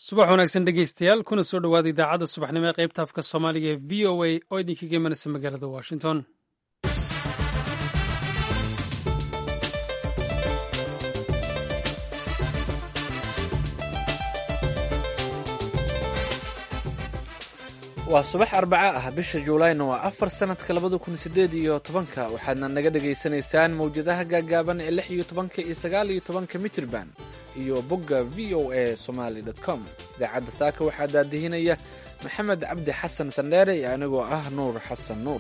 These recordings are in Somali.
subax wanaagsan dhegeystayaal kuna soo dhowaada idaacadda subaxnimo ee qaybta afka soomaaliga ee v o a oo idinkaga imanaysa magaalada washington waa subax arbaca ah bisha juulayna waa afar sanadka labada kun sideed iyo tobanka waxaadna naga dhagaysanaysaan mawjadaha gaagaaban ee lix iyo tobanka iyo sagaal iyo tobanka mitrban iyo bogga v o a somaly com idaacadda saaka waxaa daadihinaya maxamed cabdi xasan sandheere iyo anigoo ah nuur xasan nuur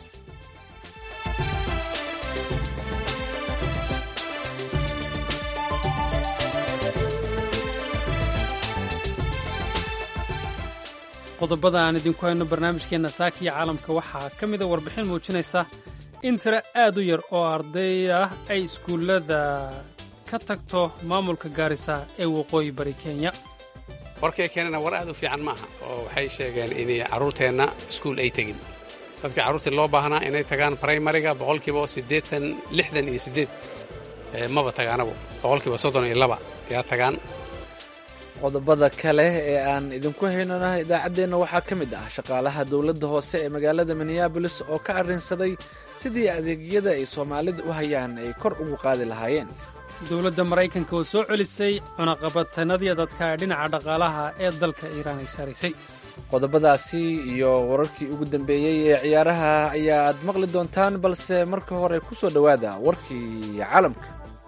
qodobada aan idinku hayno barnaamijkeenna saaka iyo caalamka waxaa ka mida warbixin muujinaysa in tiro aad u yar oo arday ah ay iskuullada ka tagto maamulka gaarisa ee waqooyi bari kenya warkay keenana war aad u fiican maaha oo waxay sheegeen inay carruurteenna iskuul ay tegin dadkii carruurtii loo baahnaa inay tagaan braymariga boqolkiiba siddeetan lixdan iyo siddeed maba tagaanabu boqolkiiba soddon iyo laba yaa tagaan qodobada kale ee aan idinku haynona idaacaddeenna waxaa ka mid ah shaqaalaha dowladda hoose ee magaalada minneabolis oo ka arrinsaday sidii adeegyada ay soomaalida u hayaan ay kor ugu qaadi lahaayeen dowladda maraykanka oo soo celisay cunaqabatanadii dadka dhinaca dhaqaalaha ee dalka iiraan ay saaraysay qodobadaasi iyo wararkii ugu dambeeyey ee ciyaaraha ayaad maqli doontaan balse marka hore ku soo dhowaada warkii caalamka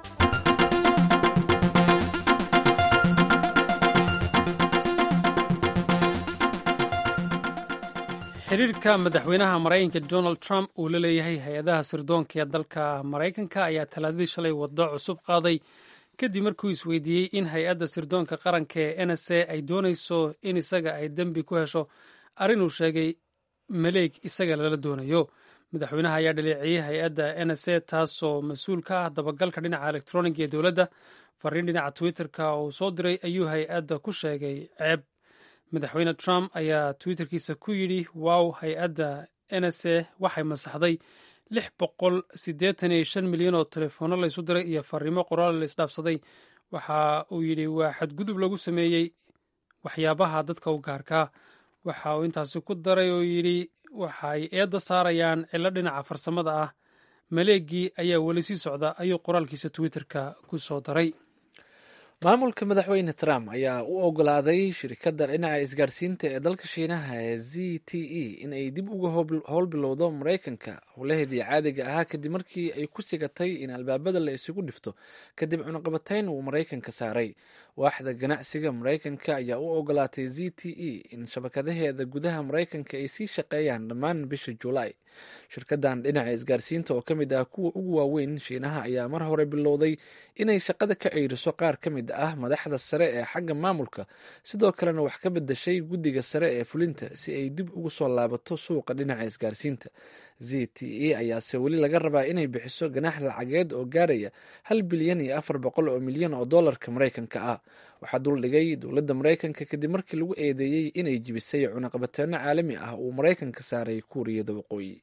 xiriirka madaxweynaha maraykanka donald trump uu la leeyahay hay-adaha sirdoonka ee dalka maraykanka ayaa talaadadii shalay waddo cusub qaaday kadib markuu isweydiiyey in hay-adda sirdoonka qaranka ee n s a ay doonayso in isaga ay dembi ku hesho arrin uu sheegay maleeg isaga lala doonayo madaxweynaha ayaa dhaleeciyey hay-adda n s a taasoo mas-uul ka ah dabagalka dhinaca elektroniga ee dowladda fariin dhinaca twitter-ka uu soo diray ayuu hay-adda ku sheegay ceeb madaxweyne trump ayaa twitterkiisa ku yidhi wow hay-adda n s a waxay masaxday lix boqol siddeetan iyo shan milyan oo telefoonno laysu diray iyo fariimo qoraal la isdhaafsaday waxa uu yidhi waa xadgudub lagu sameeyey waxyaabaha dadka u gaarkaa waxa uu intaasi ku daray oo yidhi waxay eedda saarayaan cillo dhinaca farsamada ah maleegii ayaa weli sii socda ayuu qoraalkiisa twitterka ku soo daray maamulka madaxweyne trump ayaa u ogolaaday shirkadda dhinaca isgaarsiinta ee dalka shiinaha ee z t e in ay dib uga howlbilowdo maraykanka howlaheedii caadiga ahaa kadib markii ay ku sigatay in albaabada la isugu dhifto kadib cunaqabatayn uu maraykanka saaray waaxda ganacsiga maraykanka ayaa u ogolaatay z t e in shabakadaheeda gudaha maraykanka ay sii shaqeeyaan dhammaan bisha julaay shirkadan dhinaca isgaarsiinta oo ka mid ah kuwa ugu waaweyn shiinaha ayaa mar hore bilowday inay shaqada ka ceyriso qaar ka mid ah madaxda sare ee xagga maamulka sidoo kalena wax ka bedashay guddiga sare ee fulinta si ay dib ugu soo laabato suuqa dhinaca isgaarsiinta z t e ayaase weli laga rabaa inay bixiso ganaax lacageed oo gaaraya hal bilyan iyo afar boqol oo milyan oo dollarka maraykanka ah waxaa duldhigay dowladda maraykanka kadib markii lagu eedeeyey inay jibisay cunaqabateeno caalami ah uu maraykanka saaray kuuriyada waqooyi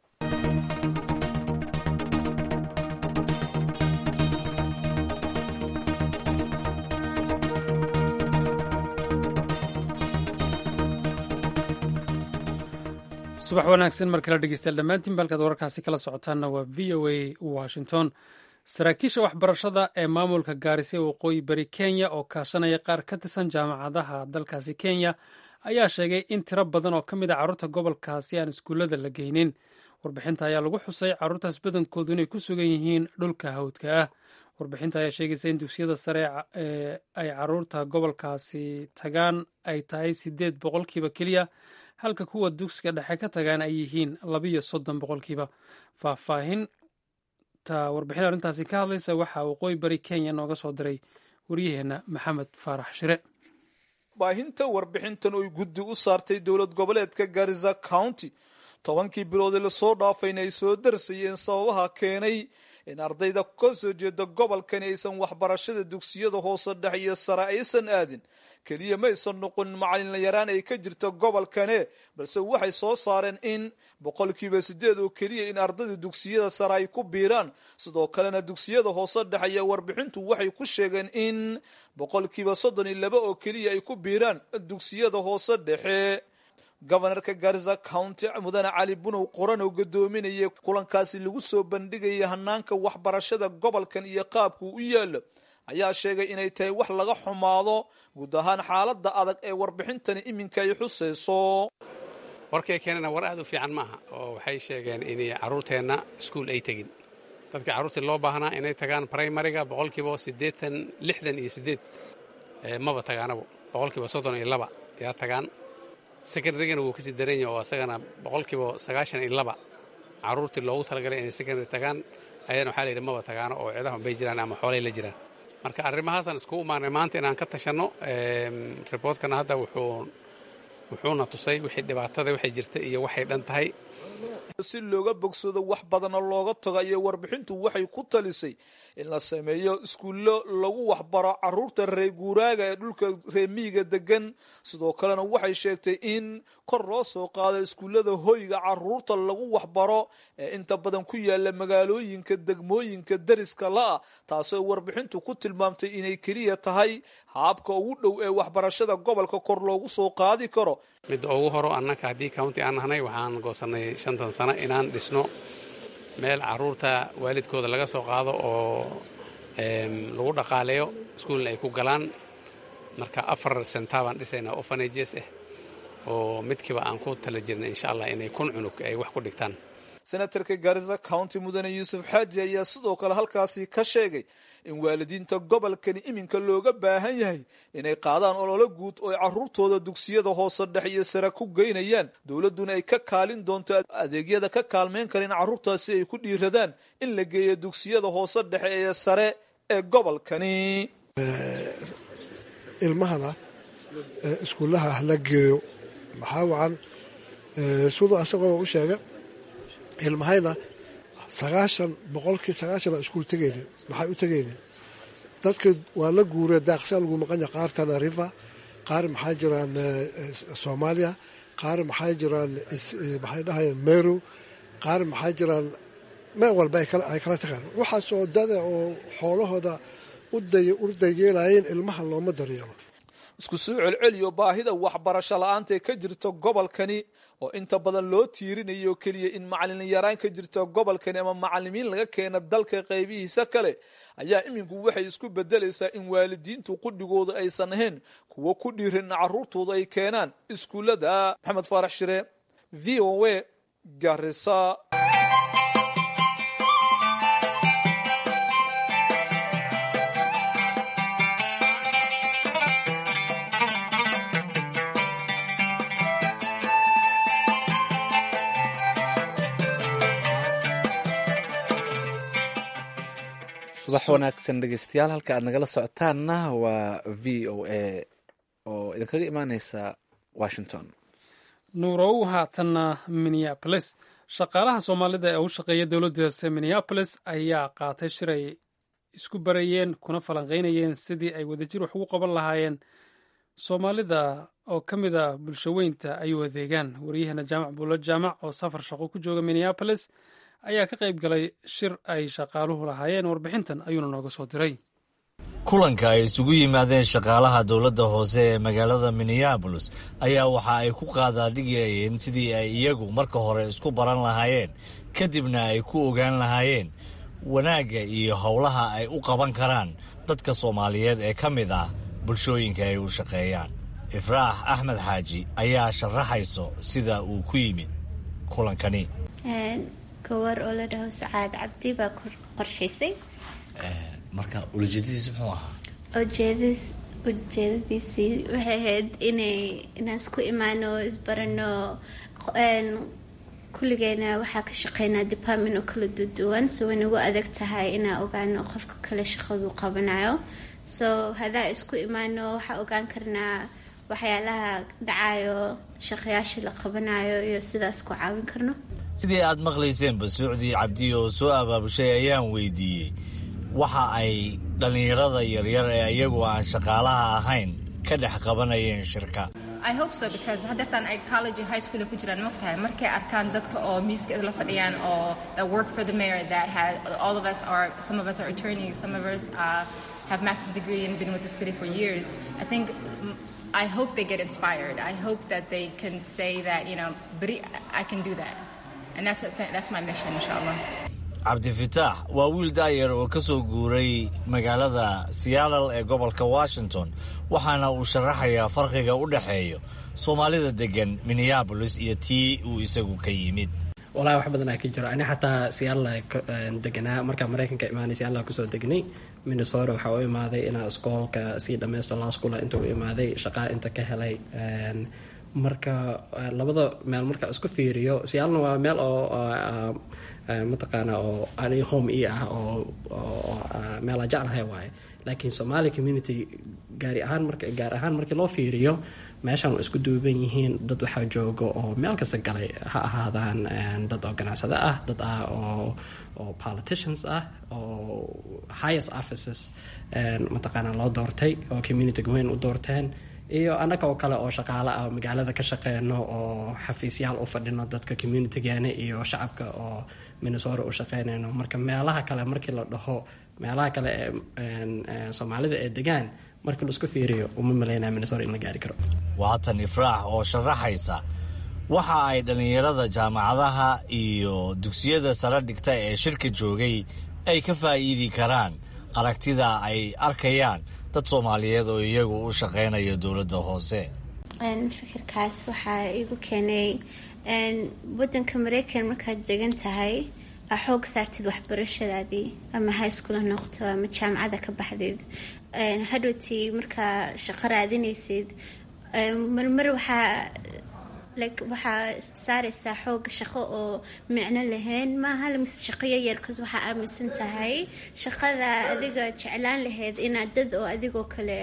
subax wanaagsan mar kale dhegeystayaal dhammaantiin balkaad wararkaasi kala socotaanna waa v o a washington saraakiisha waxbarashada ee maamulka gaarisa ee waqooyi bari kenya oo kaashanaya qaar ka tirsan jaamacadaha dalkaasi kenya ayaa sheegay in tiro badan oo ka mid a carruurta gobolkaasi aan iskuullada la geynin warbixinta ayaa lagu xusay carruurtaas badankoodu inay ku sugan yihiin dhulka hawdka ah warbixinta ayaa sheegaysa in dugsiyada sare ee ay carruurta gobolkaasi tagaan ay tahay siddeed boqolkiiba keliya halka kuwa dugsiga dhexe ka tagaan ay yihiin labiyo soddon boqolkiiba faahfaahinta warbixin arrintaasi ka hadlaysa waxaa waqooyi bari kenya nooga soo diray waryaheenna maxamed faarax shire baahinta warbixintan oy guddi u saartay dowlad goboleedka garisa county tobankii bilood ee lasoo dhaafayna ay soo darsayeen sababaha keenay in ardayda ka soo jeeda gobolkani aysan waxbarashada dugsiyada hoose dhex iyo sare aysan aadin keliya maysan noqon macalin yaraan ay ka jirta gobolkane balse waxay soo saareen in boqolkiiba sideed oo keliya in ardayda dugsiyada sare ay ku biiraan sidoo kalena dugsiyada hoose dhex ayaa warbixintu waxay ku sheegeen in boqolkiiba soddon iyo laba oo keliya ay ku biiraan dugsiyada hoose dhexe gobanarka garisa county mudane cali bunow qoran oo gadoominaya kulankaasi lagu soo bandhigaya hanaanka waxbarashada gobolkan iyo qaabkuu u yaalo ayaa sheegay inay tahay wax laga xumaado guud ahaan xaalada adag ee warbixintani iminka ay xusayso warkay keenana war aad u fiican maaha oo waxay sheegeen inay carruurteenna iskuul ay tegin dadka carruurtii loo baahnaa inay tagaan primariga boqolkiiba siddeetan lixdan iyo siddeed maba tagaanabo boqolkiiba soddon iyo laba yaa tagaan secondarygana wuu kasii daran yahay oo asagana boqolkiiba sagaashan iyo laba carruurtii loogu talagalay inay secondary tagaan ayadana waxaa layidhi maba tagaano oo cidahan bay jiraan ama xoolay la jiraan marka arrimahaasaan iskugu imaanay maanta inaan ka tashanno riboortkana hadda wuxuu wuxuuna tusay wixii dhibaatada waxay jirta iyo waxay dhan tahay si looga bogsado wax badana looga tago ayay warbixintu waxay ku talisay in la sameeyo iskuullo lagu waxbaro caruurta reer guuraaga ee dhulka reemiyiga degan sidoo kalena waxay sheegtay in kor loo soo qaado iskuullada hoyga caruurta lagu waxbaro ee inta badan ku yaala magaalooyinka degmooyinka deriska la-ah taasoo warbixintu ku tilmaamtay inay keliya tahay haabka ugu dhow ee waxbarashada gobolka kor loogu soo qaadi karo midda ugu horo annaka haddii county aan nahnay waxaan goosannay shantan sano inaan dhisno meel carruurta waalidkooda laga soo qaado oo lagu dhaqaaleeyo iskuulna ay ku galaan marka afar sentaa baan dhisaynaa ofanages ah oo midkiiba aan ku tala jirna insha allah inay kun cunug ay wax ku dhigtaan senatarka garisa county mudane yuusuf xaaji ayaa sidoo kale halkaasi ka sheegay in waalidiinta gobolkani iminka looga baahan yahay inay qaadaan ololo guud oo ay caruurtooda dugsiyada hoose dhex iyo sare ku geynayaan dowladduna ay ka kaalin doonto adeegyada ka kaalmeyn kara in carruurtaasi ay ku dhiiradaan in la geeyo dugsiyada hoose dhexe ee sare ee gobolkani ilmahana iskuullaha hala geeyo maxaa wacan siduu asagoo u sheega ilmahayna sagaashan boqolkii sagaashan aa iskuul tegaynin maxay u tegaynin dadka waa la guuree daaqsaa lagu maqanya qaar tanarifa qaar maxaa jiraan soomaaliya qaar maxaa jiraan maxay dhahayaan meru qaar maxaa jiraan meel walba ay kala tagaan waxaasoo dada oo xoolahooda urdayeelayeen ilmaha looma daryeelo isku soo celceliyo baahida waxbarasho la-aanta ee ka jirta gobolkani oo inta badan loo tiirinayo keliya in macalin yaraan ka jirta gobolkani ama macalimiin laga keena dalka qaybihiisa kale ayaa iminku waxay isku bedelaysaa in waalidiintu qudhigooda aysan ahayn kuwo ku dhiiran in caruurtooda ay keenaan iskuullada maxamed faarax shire v o a garisa subax wanaagsan dhegeystayaal halka aad nagala socotaanna waa v o a oo idinkaga imaaneysa washington nuurow haatanna minneabolis shaqaalaha soomaalida ee u shaqeeya dowladda hoose minneabolis ayaa qaatay shir ay isku barayeen kuna falanqeynayeen sidii ay wadajir wax ugu qaban lahaayeen soomaalida oo ka mid a bulshaweynta ay u adeegaan waryaheena jaamac buulo jaamac oo safar shaqo ku jooga minneabolis ayaa ka qayb galay shir ay shaqaaluhu lahaayeen warbixintan ayuuna nooga soo diray kulanka ay isugu yimaadeen shaqaalaha dowladda hoose ee magaalada minneabolis ayaa waxa ay ku qaadaadhigayeen sidii ay iyagu marka hore isku baran lahaayeen kadibna ay ku ogaan lahaayeen wanaagga iyo howlaha ay u qaban karaan dadka soomaaliyeed ee ka mid ah bulshooyinka ay u shaqeeyaan ifraax axmed xaaji ayaa sharaxayso sida uu ku yimid kulankani gawar oo la dhaho sacaad cabdi baa qorshaysay marka ulajeedadiis muxuu ahaa ujeedis ujeedadiisii waxay ahayd inay inaan isku imaano isbarano kulligeena waxaa ka shaqeynaa department oo kala duduwan so way nagu adag tahay inaan ogaano qofka kale shaqadu qabanayo so hadaa isku imaano waxaa ogaan karnaa waxyaalaha dhacayo shaqayaasha la qabanayo iyo sidaas ku caawin karno sidii aad maqlayseenba suucdii cabdi oo soo abaabushay ayaan weydiiyey waxa ay dhallinyarada yaryar ee iyagu aan shaqaalaha ahayn ka dhex qabanayeen shirka I hope so because hadeertaan ay college iyo high school ku jiraan mogtahay markay arkaan dadka oo miiska la fadhiyaan oo that work for the mayor that had all of us are some of us are attorneys some of us uh, have master's degree and been with the city for years I think I hope they get inspired I hope that they can say that you know beri I can do that and that's that's my mission inshallah cabdifitaax waa wiil daayar oo ka soo guuray magaalada seattle ee gobolka washington waxaana uu sharaxayaa farqiga u dhexeeyo soomaalida degan minneabolis iyo tii uu isagu ka yimid walahi wax badanaa ka jiro ani xataa seattle deganaa markaa maraykanka imaanay seattle kusoo degnay minnesota waxaa u imaaday inaa iskoolka sii dhammaysto laskula inta u imaaday shaqaa inta ka helay marka labada meel marka isku fiiriyo seattlena waa meel oo mataqaana oo ani home e ah oo meela jeclahay waaye laakiin somaali community gaari ahaan marka gaar ahaan markii loo fiiriyo meeshan isku duuban yihiin dad waxaa jooga oo meel kasta galay ha ahaadaan dad oo ganacsado ah dad ah oo oo politicians ah oo highest offices mataqaana loo doortay oo community weyn u doorteen iyo annaga oo kale oo shaqaale ah magaalada ka shaqeyno oo xafiisyaal u fadhino dadka communitygeena iyo shacabka oo minnesota u shaqeynayno marka meelaha kale markii la dhaho meelaha kale ee soomaalida ee degaan markii laisku fiiriyo uma maleynaya minnesota in la gaari karo waatan ifraax oo sharaxaysa waxa ay dhallinyarada jaamacadaha iyo dugsiyada sare dhigta ee shirka joogay ay ka faa'iidi karaan aragtida ay arkayaan dad soomaaliyeed oo iyagu u shaqeynayo dowladda hoose fikirkaas waxaa igu keenay wadanka mareykan markaad degan tahay aa xoog saartid waxbarashadaadii ama high school ha noqoto ama jaamacada ka baxdeed hadhowtii markaa shaqo raadinaysid marmar waxaa like waxaa saaraysaa xoog shaqo oo micno lahayn maaha lamis shaqo yaryar kas waxaa aaminsan tahay shaqada adiga jeclaan lahayd inaad dad oo adigoo kale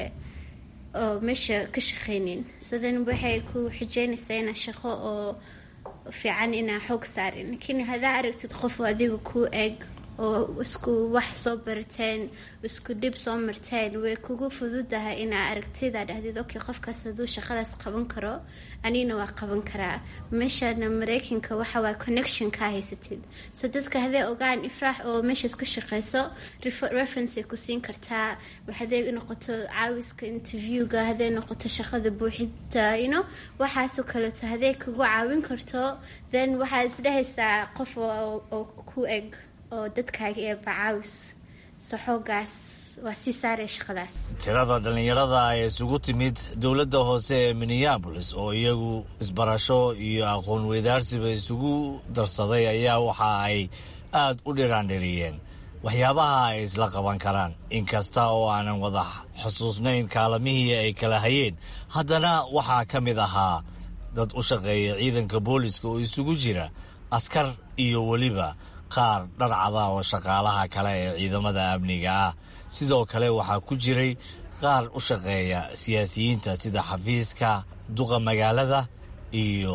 oo meesha ka shaqeynin sodan waxay ku xijeynaysaa inaa shaqo oo fiican inaa xoog saarin laakiin hadaa aragtid qof oo adiga ku eg oo isku wax soo barateen isku dhib soo marteen way kugu fududahay inaa aragtida dhahdid okay qofkaas haduu shaqadaas qaban karo anina waa qaban karaa meeshana mareykanka waxawaa connection kaa haysatid so dadka hadday ogaan ifraax oo meeshaas ka shaqeyso referenceay ku siin kartaa haday noqoto caawiska interviewga haday noqoto shaqada buuxinta you know waxaasoo kaleeto hadday kugu caawin karto then waxaad isdhehaysaa qof oo ku eg oo dadkaaga ee bacaawis so xoogaas waa sii saaraya shaqadaas tirada dhallinyarada ee isugu timid dowladda hoose ee minneabolis oo iyagu isbarasho iyo aqoon weydaarsiba isugu darsaday ayaa waxa ay aada u dhiraandhiriyeen waxyaabaha ay isla qaban karaan inkasta oo aanan wada xusuusnayn kaalamihii ay kala hayeen haddana waxaa ka mid ahaa dad u shaqeeya ciidanka booliska oo isugu jira askar iyo weliba qaar dharcada oo shaqaalaha kale ee ciidamada amniga ah sidoo kale waxaa ku jiray qaar u shaqeeya siyaasiyiinta sida xafiiska duqa magaalada iyo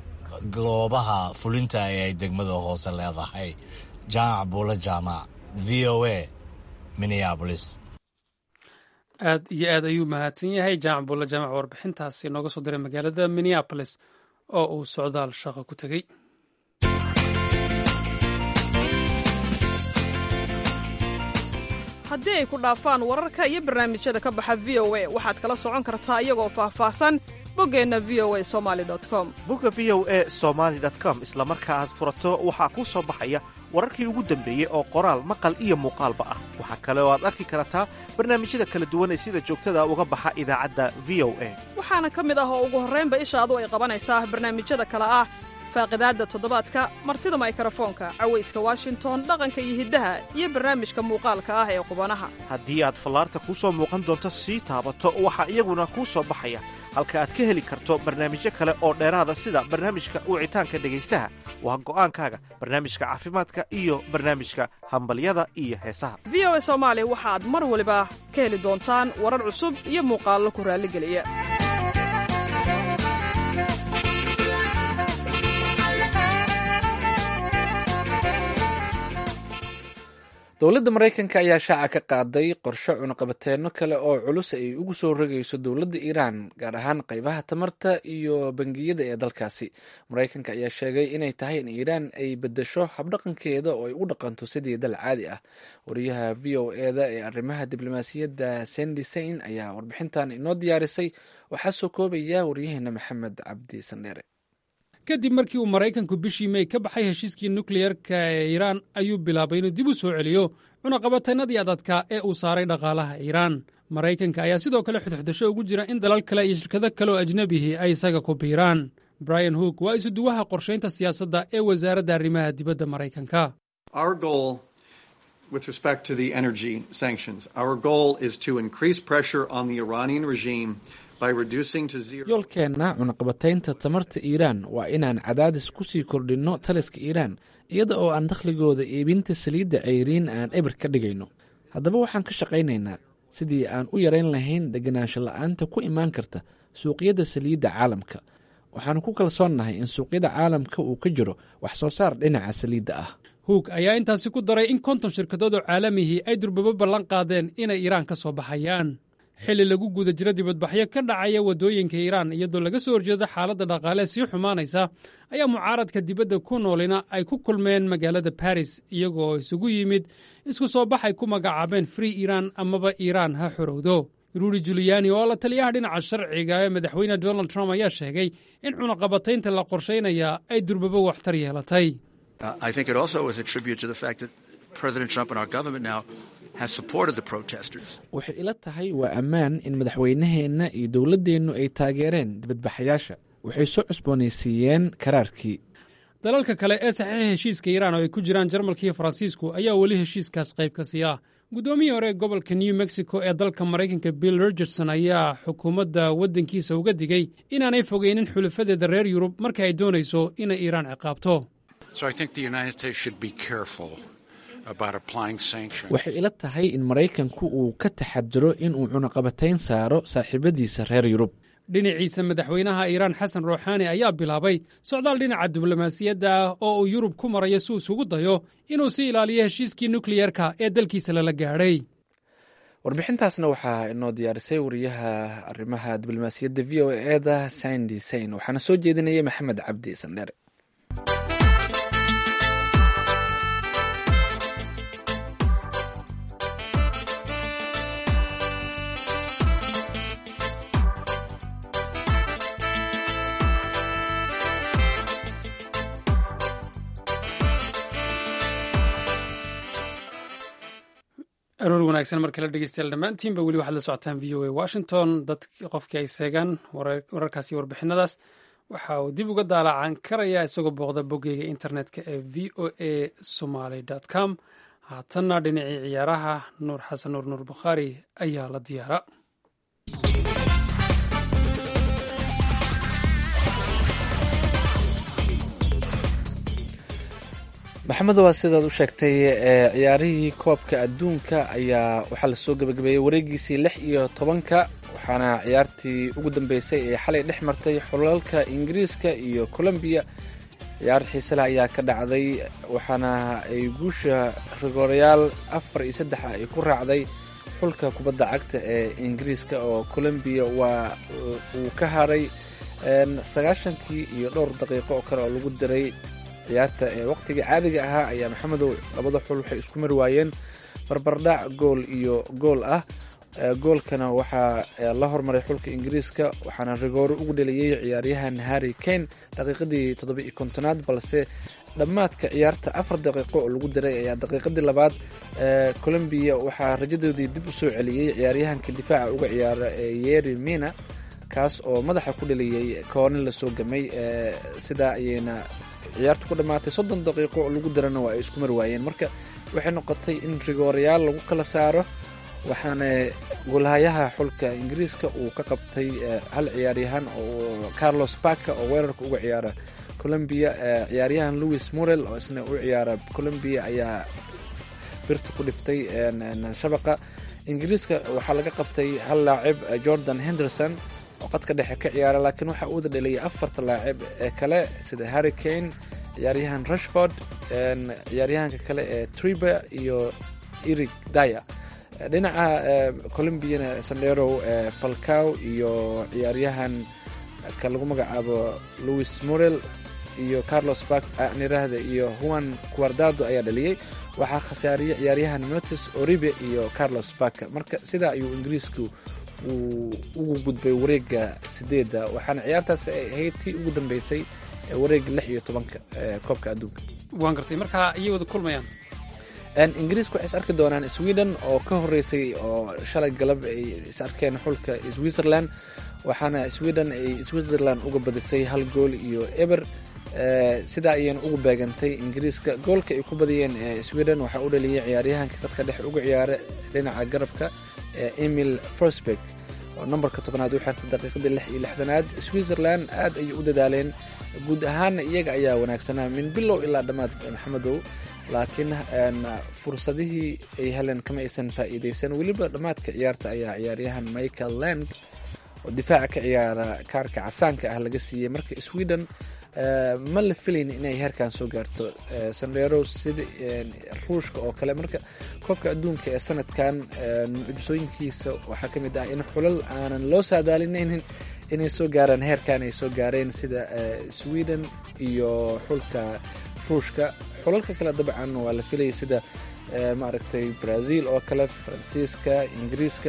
goobaha fulinta ee ay degmada hoose leedahay jaamac buulo jaamac v o a minneabolis aad iyo aad ayuu mahadsan yahay jaamac buulo jaamac warbixintaasi nooga soo diray magaalada minneabolis oo uu socdaal shaqo ku tegey haddii ay ku dhaafaan wararka iyo barnaamijyada ka baxa v o a waxaad kala socon kartaa iyagoo faahfaahsan boggeenna v o a somali com bogga v o a somaali com isla marka aad furato waxaa kuu soo baxaya wararkii ugu dambeeyey oo qoraal maqal iyo muuqaalba ah waxaa kale oo aad arki kartaa barnaamijyada kala duwan ee sida joogtada uga baxa idaacadda v o a waxaana ka mid ah oo ugu horraynba ishaadu ay qabanaysaa barnaamijyada kale ah faaqidaadda toddobaadka martida maykarafoonka cawayska washington dhaqanka iyo hiddaha iyo barnaamijka muuqaalka ah ee qubanaha haddii aad fallaarta kuu soo muuqan doonto sii taabato waxaa iyaguna kuu soo baxaya halka aad ka heli karto barnaamijyo kale oo dheeraada sida barnaamijka wicitaanka dhegaystaha waa go'aankaaga barnaamijka caafimaadka iyo barnaamijka hambalyada iyo heesaha v o a soomaali waxaad mar waliba ka heli doontaan warar cusub iyo muuqaallo ku raalligeliya dowladda maraykanka ayaa shaaca ka qaaday qorshe cunaqabateenno kale oo culus ay ugu soo rogayso dowladda iiraan gaar ahaan qeybaha tamarta iyo bangiyada ee dalkaasi maraykanka ayaa sheegay inay tahay in iiraan ay bedesho habdhaqankeeda oo ay u dhaqanto sidii dal caadi ah wariyaha v o eda ee arrimaha diblomaasiyadda sendi sain ayaa warbixintan inoo diyaarisay waxaa soo koobaya waryaheena maxamed cabdi sandheere kadib markii uu maraykanku bishii mey ka baxay heshiiskii nukleyerka ee iiraan ayuu bilaabay inuu dib u soo celiyo cunaqabatannadii adadka ee uu saaray dhaqaalaha iiraan maraykanka ayaa sidoo kale xudxudasho ugu jira in dalal kale iyo shirkado kale oo ajnabihii ay isaga ku biiraan brian hook waa isuduwaha qorshaynta siyaasadda ee wasaaradda arrimaha dibadda maraykanka with respect to the energy sanctions. Our goal is to increase pressure on the Iranian regime by reducing to zero. yoolkeenna cunaqabataynta tamarta iiraan waa inaan cadaadis ku sii kordhinno taliska iiraan iyada oo aan dakhligooda iibinta saliidda ceyriin aan eber ka dhigayno haddaba waxaan ka shaqaynaynaa sidii aan u yarayn lahayn deganaansho la'aanta ku imaan karta suuqyada saliidda caalamka waxaanu ku kalsoonnahay in suuqyada caalamka uu ka jiro wax soo saar dhinaca saliidda ah huug ayaa intaasi ku daray in konton shirkadood oo caalamihii ay durbabo ballan qaadeen inay iiraan ka soo baxayaan xilli lagu guda jiro dibadbaxyo ka dhacaya waddooyinka iiraan iyadoo laga soo horjeedo xaaladda dhaqaale sii xumaanaysa ayaa mucaaradka dibadda ku noolina ay ku kulmeen magaalada baris iyagoo isugu yimid isku soo baxay ku magacaabeen free iiraan amaba iiraan ha xorowdo ruudi juliyani oo la taliyaha dhinaca sharciga ee madaxweyne donald trump ayaa sheegay in cunaqabataynta la qorshaynaya ay durbabo waxtar yeelatay I think it also is a tribute to the fact that President Trump and our government now has supported the protesters. waxay ila tahay waa ammaan in madaxweynaheenna iyo dowladdeennu ay taageereen dibadbaxayaasha waxay soo cusboonaysiiyeen karaarkii dalalka kale ee saxiixa heshiiska iiraan oo ay ku jiraan jarmalka iyo faransiisku ayaa weli heshiiskaas qayb ka siiya guddoomiyii hore ee gobolka new mexico ee dalka maraykanka bill richardson ayaa xukuumadda waddankiisa uga digay inaanay fogeynin xulafadeeda reer yurub marka ay doonayso inay iiraan ciqaabto So I think the United States should be careful about applying sanctions. waxay ila tahay in maraykanku uu ka taxadiro inuu cunaqabatayn saaro saaxiibadiisa reer yurub dhinaciisa madaxweynaha iiraan xasan ruuxaani ayaa bilaabay socdaal dhinaca diblomaasiyadda ah oo uu yurub ku marayo si uu isugu dayo inuu sii ilaaliyo heshiiskii nukliyerka ee dalkiisa lala gaadhay warbixintaasna waxaa inoo diyaarisay wariyaha arrimaha diblomaasiyadda v o eda sandi sain waxaana soo jeedinayay maxamed cabdi sandheere aroor wanaagsan mar kale dhegeystayaal dhammaantiinba weli waxaad la socotaan v o a washington dad qofkii ay seegaan wararkaasi warbixinadaas waxa uu dib uga daalacan karayaa isagoo booqda boggeyga internetka ee v o a somaly com haatanna dhinacii ciyaaraha nuur xasan nuur nuur bukhaari ayaa la diyaara maxamed waa sidaad u sheegtay ee ciyaarihii koobka adduunka ayaa waxaa lasoo gebagabeeyey wareegiisii lix iyo tobanka waxaana ciyaartii ugu dambeysay ee xalay dhex martay xulalka ingiriiska iyo colombiya ciyaar xiisele ayaa ka dhacday waxaana ay guusha rigoorayaal afar iyo saddex ay ku raacday xulka kubadda cagta ee ingiriiska oo colombiya waa uu ka haray sagaashankii iyo dhowr daqiiqo oo kale oo lagu diray ciyaarta ee waqtiga caadiga ahaa ayaa maxamedow labada xul waxay isku mari waayeen barbardhac gool iyo gool ah goolkana waxaa la hormaray xulka ingiriiska waxaana rigooro ugu dheliyey ciyaaryahan harry kane daqiiqadii toddoba iyo kontonaad balse dhammaadka ciyaarta afar daqiiqo oo lagu diray ayaa daqiiqadii labaad colombiya waxaa rajadoodii dib u soo celiyey ciyaaryahanka difaaca uga ciyaara ee yeri mina kaas oo madaxa ku dheliyey koonin lasoo gamay sidaa ayayna ciyaartu ku dhammaatay soddon daqiiqo oo lagu darana waa ay isku mari waayeen marka waxay noqotay in rigoorayaal lagu kala saaro waxaana golhayaha xulka ingiriiska uu ka qabtay hal ciyaaryahan oo carlos baka oo weerarka uga ciyaara colombia ciyaaryahan louis morel oo isna u ciyaara colombia ayaa birta ku dhiftay shabaqa ingiriiska waxaa laga qabtay hal laacib jordan henderson oo qadka dhexe ka ciyaara laakiin waxa uuda dheliyay afarta laacib ee kale sida harry kane ciyaaryahan rushford ciyaaryahanka kale ee triber iyo erig daya dhinaca colombiana sandero falcaw iyo ciyaaryahan ka lagu magacaabo louis morel iyo carlos bak nirahda iyo juan guardado ayaa dhaliyey waxaa khasaariyey ciyaaryahan motes oribe iyo carlos baka marka sidaa ayuu ingiriisku uu ugu gudbay wareega sideedda waxaana ciyaartaas ay ahayd tii ugu dambeysay wareega lix iyo tobanka koobka adduunka waan gartay marka ayay wada kulmayaan ingiriiska waxay is arki doonaan sweden oo ka horeysay oo shalay galab ay is arkeen xulka switzerland waxaana sweden ay switzerland uga badisay hal gool iyo eber sidaa ayayna ugu beegantay ingiriiska goolka ay ku badiyeen sweden waxaa u dhaliyay ciyaaryahanka dadka dhex uga ciyaara dhinaca garabka emil forsberg oo nambarka tobnaad u xirtay daqiiqadii lix iyo lixdanaad switzerland aad ayay u dadaaleen guud ahaana iyaga ayaa wanaagsanaa min bilow ilaa dhammaad maxamedow laakiin fursadihii ay heleen kama aysan faa'iideysan weliba dhammaadka ciyaarta ayaa ciyaaryahan michael lang oo difaaca ka ciyaara kaarka casaanka ah laga siiyey marka sweden ma la filayn inay heerkan soo gaarto sandero sida ruushka oo kale marka koobka adduunka ee sanadkan mucjisooyinkiisa waxaa ka mid ah in xulal aanan loo saadaalinaynin inay soo gaaraan heerkan ay soo gaareen sida sweden iyo xulka ruushka xulalka kale dabcan waa la filayay sida maaragtay brazil oo kale faransiiska ingiriiska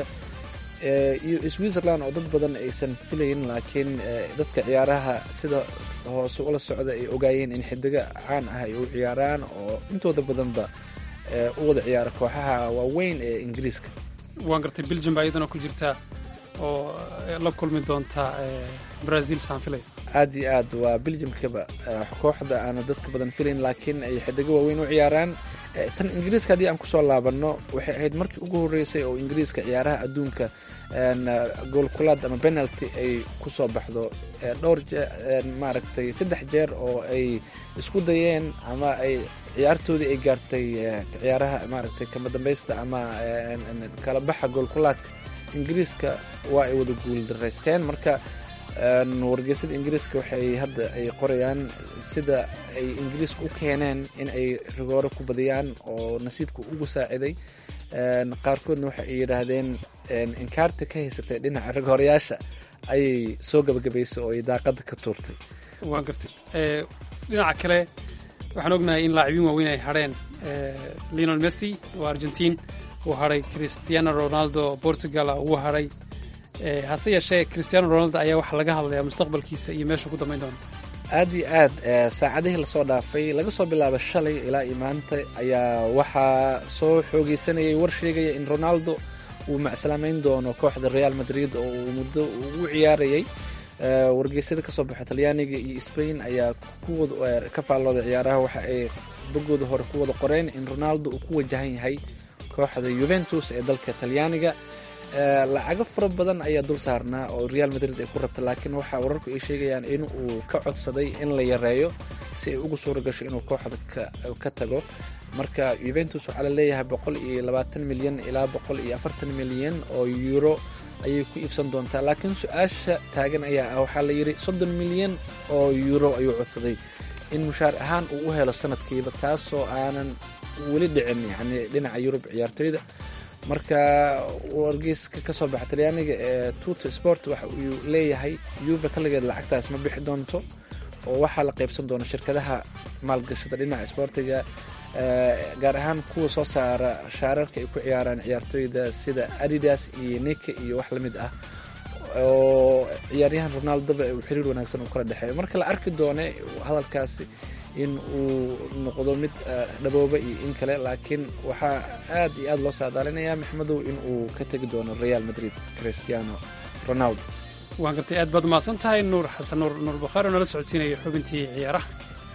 iyo switzerland oo dad badan aysan filayn laakiin dadka ciyaaraha sida hoose ula socda ay ogaayeen in xidigo caan ah ay u ciyaaraan oo intooda badanba u wada ciyaara kooxaha waaweyn ee ingiriiska waan gartay belgium baa iyadana ku jirta oo la kulmi doonta brazil saan filay aad iyo aad waa belgiumkaba kooxda aana dadka badan filayn laakiin ay xidigo waaweyn u ciyaaraan tan ingiriiska haddii aan kusoo laabanno waxay ahayd markii ugu horreysay oo ingiriiska ciyaaraha adduunka goolkulaad ama penalty ay kusoo baxdo dhowr maaragtay saddex jeer oo ay isku dayeen ama ay ciyaartoodii ay gaartay ciyaaraha maaragtay kama dambaysta ama kala baxa goolkulaadka ingiriiska waa ay wada guuldaraysteen marka wargeysada ingiriiska waxay hadda ay qorayaan sida ay ingiriiska u keeneen in ay rigooro ku badiyaan oo nasiibka ugu saaciday qaarkoodna waxa ay yidhaahdeen inkaarta ka haysatay dhinaca rigoorayaasha ayay soo gabagabaysay oo ay daaqada ka tuurtay waan gartay dhinaca kale waxaan ognahay in laacibiin waaweyn ay hadheen leonel messi oo argentiin uu hadhay cristiano ronaldo portugal uu hadhay hase yeeshee cristiano ronaldo ayaa waxaa laga hadlayaa mustaqbalkiisa iyo meeshuu ku dambayn doona aad iyo aad saacadihii lasoo dhaafay laga soo bilaabo shalay ilaa iyo maanta ayaa waxaa soo xoogeysanayay war sheegaya in ronaldo uu macsalaameyn doono kooxda real madrid oo uu muddo ugu ciyaarayay wargeysyada kasoo baxo talyaaniga iyo spain ayaa kuwada ka faallooda ciyaaraha waxa ay bogooda hore ku wada qoreen in ronaldo uu ku wajahan yahay kooxda yuventus ee dalka talyaaniga lacago fara badan ayaa dul saarnaa oo real madrid ay ku rabta laakiin waxaa wararku ay sheegayaan in uu ka codsaday in la yareeyo si ay ugu suura gasho inuu kooxda ka tago marka yuventus waxaa la leeyahay boqol iyo labaatan milyan ilaa boqol iyo afartan milyan oo euro ayay ku iibsan doontaa laakiin su-aasha taagan ayaa ah waxaa la yidhi soddon milyan oo euro ayuu codsaday in mushaar ahaan uu u helo sanadkiiba taasoo aanan weli dhicin yani dhinaca yurub ciyaartoyda marka wargeyska kasoo baxa talyaaniga ee tuto sport waxa uu leeyahay yuve kaligeed lacagtaas ma bixi doonto oo waxaa la qaybsan doona shirkadaha maalgashada dhinaca sboortiga gaar ahaan kuwa soo saara shaararka ay ku ciyaaraan ciyaartoyda sida adidas iyo nika iyo wax lamid ah oo ciyaaryahan ronaldoba uu xiriir wanaagsan uu kala dhexeeyo marka la arki doone hadalkaasi in uu noqdo mid dhabooba iyo in kale laakiin waxaa aad iyo aad loo saadaalinayaa maxmedow in uu ka tegi doono real madrid cristiano ronaldo waan gartay aad baad umahadsan tahay nuur xasan nuur nuur bukhaari oo nala socodsiinaya xubintii ciyaaraha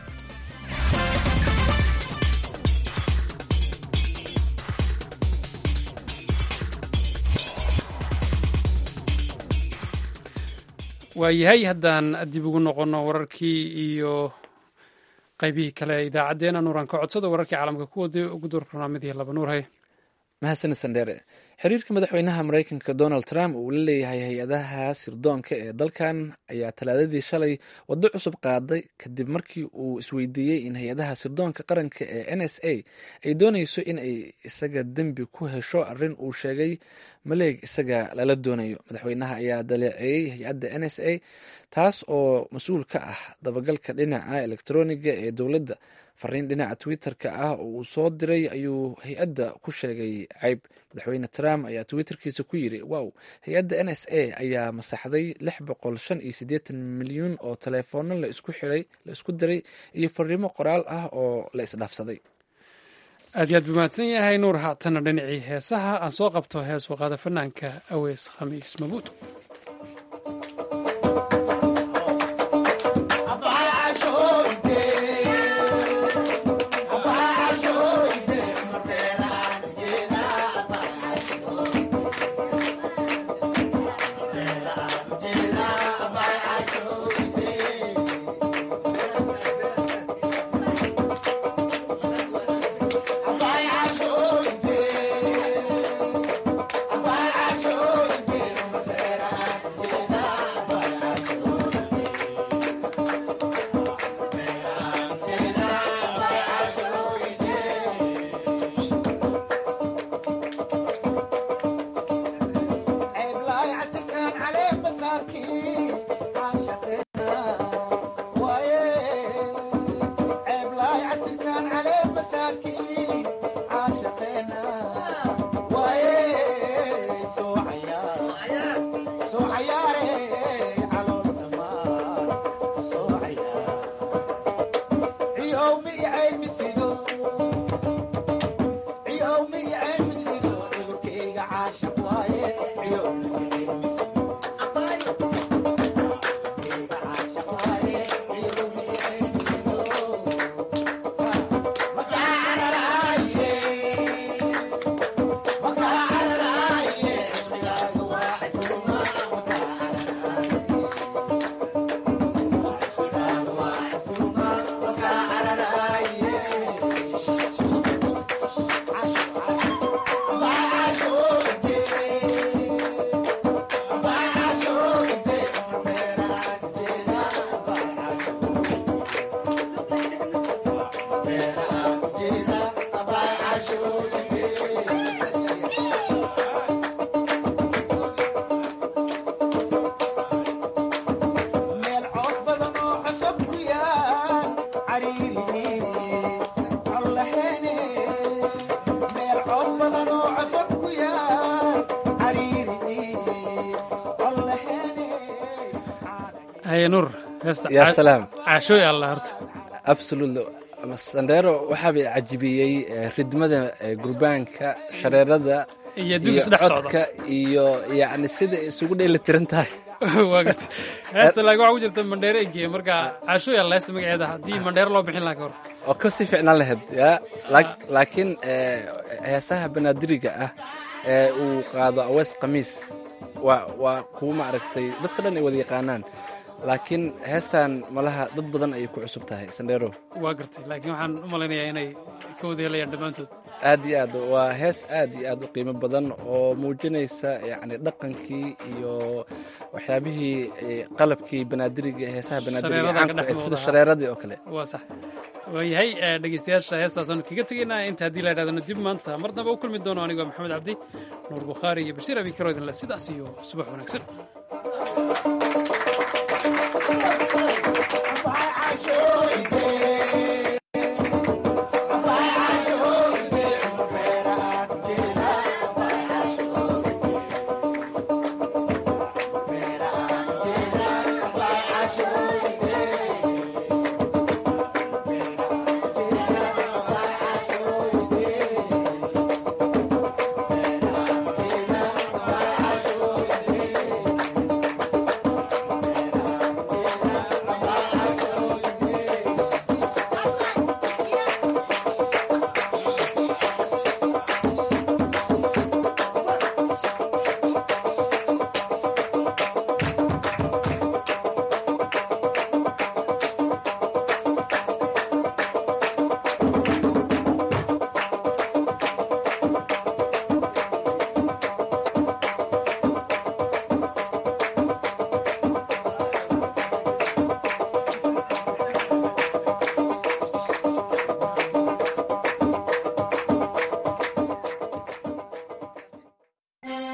waayahay haddaan dib ugu noqonno wararkii iyo qaybihii kale ee idaacaddeenna nuuraan ka codsado wararkii caalamka kuwada ugu door barnaamidii laba nuur hay mahadsanid sandheere xiriirka madaxweynaha mareykanka donald trump uu la leeyahay hay-adaha sirdoonka ee dalkan ayaa talaadadii shalay waddo cusub qaaday kadib markii uu isweydiiyey in hay-adaha sirdoonka qaranka ee n s a ay dooneyso in ay isaga dembi ku hesho arrin uu sheegay maleeg isaga lala doonayo madaxweynaha ayaa daleeceeyey hay-adda n s a taas oo mas-uul ka ah dabagalka dhinaca elektroniga ee dowladda fariin dhinaca twitter-ka ah oo uu soo diray ayuu hay-adda ku sheegay ceyb madaxweyne trump ayaa twitterkiisa ku yiri wow hay-adda n s a ayaa masaxday lix boqol shan iyo siddeetan milyuun oo teleefoono la isku xiray la isku diray iyo fariimo qoraal ah oo la isdhaafsaday aad iyo aad buu mahadsan yahay nuur haatana dhinacii heesaha aan soo qabto hees waqaada fanaanka aweys khamiis mabuuto haye nuur heesta yaa salaam caashooy alla horta absolutely sandheero waxaabay cajibiyey ridmada gurbaanka shareerada iyo dib isdhex socda codka iyo yacni sida isugu dheeli tiran tahay waa garta heesta laakiin waxaa ku jirta mandheero egeeye marka caashooy alla heesta magaceeda haddii mandheero loo bixin lahaa ka hor oo ka sii ficnaan lahayd ya laakiin heesaha banaadiriga ah ee uu qaado awees khamiis waa waa kuwa maaragtay dadka dhan ay wada yaqaanaan laakiin heestan malaha dad badan ayay ku cusub tahay sandheero waa gartay laakiin waxaan u malaynayaa inay ka wada helayaan dhammaantood aad iyo aad waa hees aad iyo aad u qiimo badan oo muujinaysa yacni dhaqankii iyo waxyaabihii qalabkii banaadiriga heesaha banaadiriga caanku sida shareeradii oo kale waa sax waayahay dhegeystayaasha heestaasaan kaga tegaynaa inta haddii la idhahdana dib maanta mar dambe u kulmi doono anigoo maxamed cabdi nuur bukhaari iyo bashiir abi karo idinle sidaas iyo subax wanaagsan Bye, I